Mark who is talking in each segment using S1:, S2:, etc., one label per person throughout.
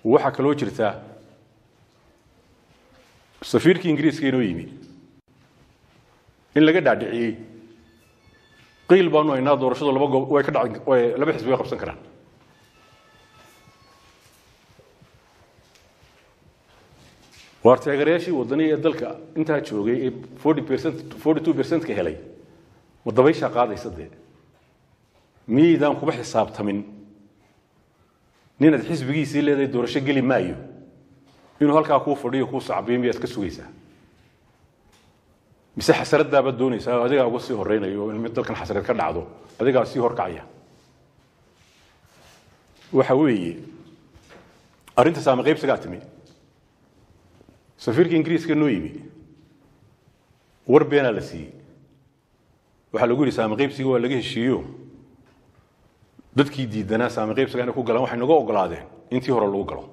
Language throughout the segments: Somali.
S1: waxaa kaloo jirta safiirkii ingiriiska inoo yimi in laga dhaadhiciyey qiil baanu haynaa doorashadu laba goob way ka dhac way laba xisbi way qabsan karaan waar taageerayaashii wadaniga ee dalka intaa joogay ee forty percent forty two percent ka helay ma dabayshaa qaadaysa dee miyaydaan kuba xisaabtamin ninaad xisbigiisii leedahay doorasho geli maayo inuu halkaa kuu fadhiyo kuu sacbiyo miyaad ka sugaysaa mise xasradaabaad doonaysaa adigaa uga sii horeynayo in mid dalkan xasrad ka dhacdo adigaa sii horkacaya waxa weeye arrinta saami qaybsigaa timi safiirka ingiriiska noo yimi war beenaa la siiyey waxaa lagu yidhi saami qaybsiga waa laga heshiiyo dadkii diidanaa saami qaybsiga inay ku galaan waxay naga ogolaadeen intii hore lagu galo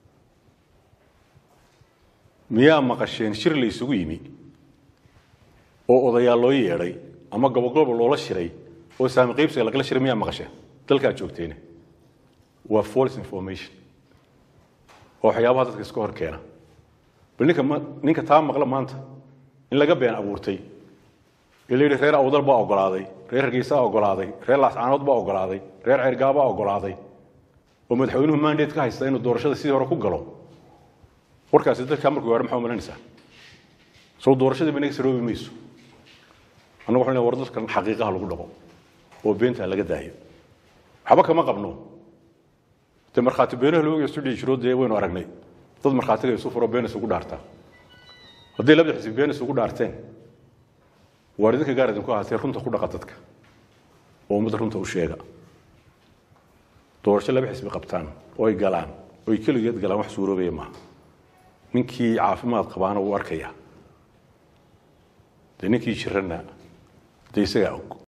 S1: miyaa maqasheen shir la isugu yimi oo odayaal loo yeedhay ama gobogloba loola shiray oo saami qaybsiga lagala shiray miyaa maqasheen dalkaa joogteene waa false information oo waxyaabaha dadka iska hor keena bal ninka ma ninka taa maqla maanta in laga been abuurtay ee la yidhi reer awdal baa ogolaaday reer hargeysaa ogolaaday reer laascaanood baa ogolaaday reer cergaa baa ogolaaday oo madaxweynuhu mandate ka haysta inuu doorashada sidii hore ku galo warkaasi dadkaa markuu gaadho maxaa umalanaysaa soo doorashadii ba inaga saroobi mayso annagu waxaan war dadkan xaqiiqaha lagu dhaqo oo beenta laga daayo waxba kama qabno dee markhaati beenaha looga isu dhici jiro dee waynu aragnay dad markhaatiga isu furo been isugu dhaartaa hadday labada xisbi been isugu dhaarteen waar idinka gaar idinku ahaatee runta ku dhaqa dadka oo ummadda runta u sheega doorasho laba xisbi qabtaan oo ay galaan oo ay keligeed galaan wax suuroobaya maaha ninkii caafimaad qabaana wuu arkaya dee ninkii jirana dee isagaa og